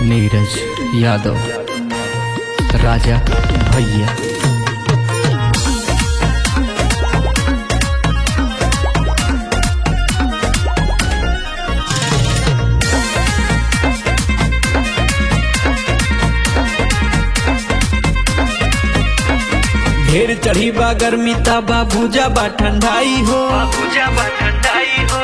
नीरज यादव राजा भैया ढेर चढ़ी बा गर्मी तबा भूजा बा ठंडाई हो पूजा बा ठंडाई हो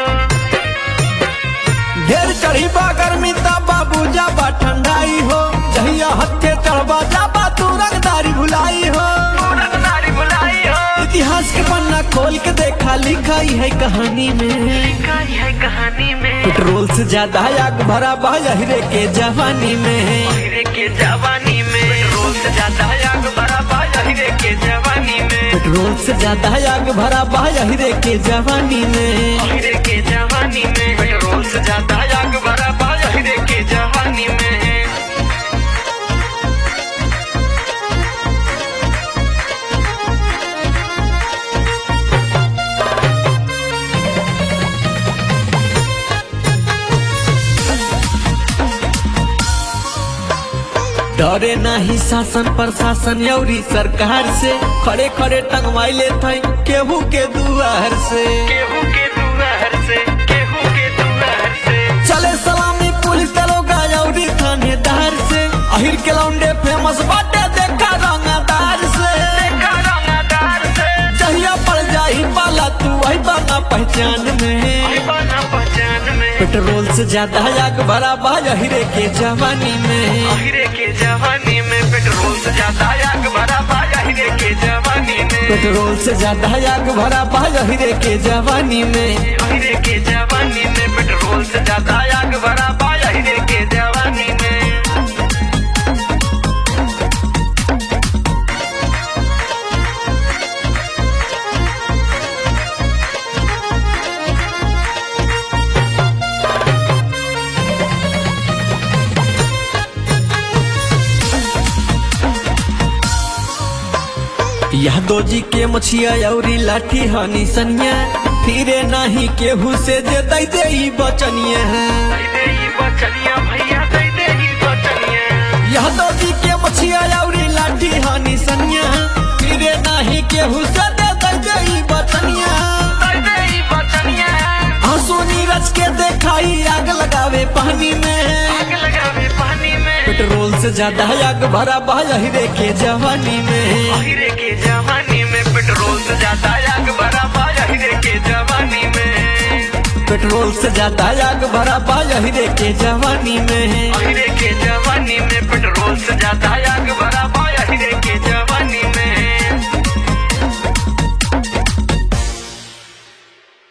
ढेर चढ़ी बा गर्मी तबा भूजा बा ठंडाई हो जहिया हत्थे चढ़बा जाबा तू रंगदारी भुलाई हो पूरन नारी बुलाई हो इतिहास के पन्ना खोल के देखा लिखाई है कहानी में लिखाई है कहानी में पेट्रोल से ज्यादा आग भरा बा हीरे के जवानी में हीरे के जवानी में पेट्रोल से ज्यादा आग भरा बा हीरे के जवानी में पेट्रोल से ज्यादा आग भरा बा हीरे के जवानी में हीरे के जवानी में पेट्रोल से ज्यादा आग भरा बा हीरे के जवानी में डरे नहीं शासन प्रशासन यौरी सरकार से खड़े खड़े टंगवाइले थे केहू के दुआर से केहू के दुआर से केहू के दुआर से चले सलामी पुलिस दरोगा यौरी थानेदार से अहिर के लौंडे फेमस बाटे देखा रंगदार से देखा रंगदार से जहिया पड़ जाही पाला तू वही बना पहचान में आई बना पहचान में पेट्रोल से ज्यादा आग भरा बा हीरे के जवानी में हीरे के जवानी में पेट्रोल से ज्यादा आग भरा बा हीरे के जवानी में पेट्रोल से ज्यादा आग भरा बा हीरे के जवानी में हीरे के जवानी में पेट्रोल से ज्यादा आग भरा बा हीरे के जवानी में यादव जी के मछिया यौरी लाठी हनी सनिया फिरे नाही केहू से जे दै दे ई बचनिया दे दे ही बचनिया भैया दे दे ही बचनिया यादव जी के मछिया यौरी लाठी हनी सनिया फिरे नाही केहू से दे दै दे ई बचनिया दे दे ही बचनिया आंसू नीरज के देखाई आग लगावे पानी में आग लगावे पानी में पेट्रोल से ज्यादा आग भरा बा हीरे के जवानी में हीरे के जवानी में पेट्रोल से ज्यादा आग भरा बा हीरे के जवानी में पेट्रोल से ज्यादा आग भरा बा हीरे के जवानी में हीरे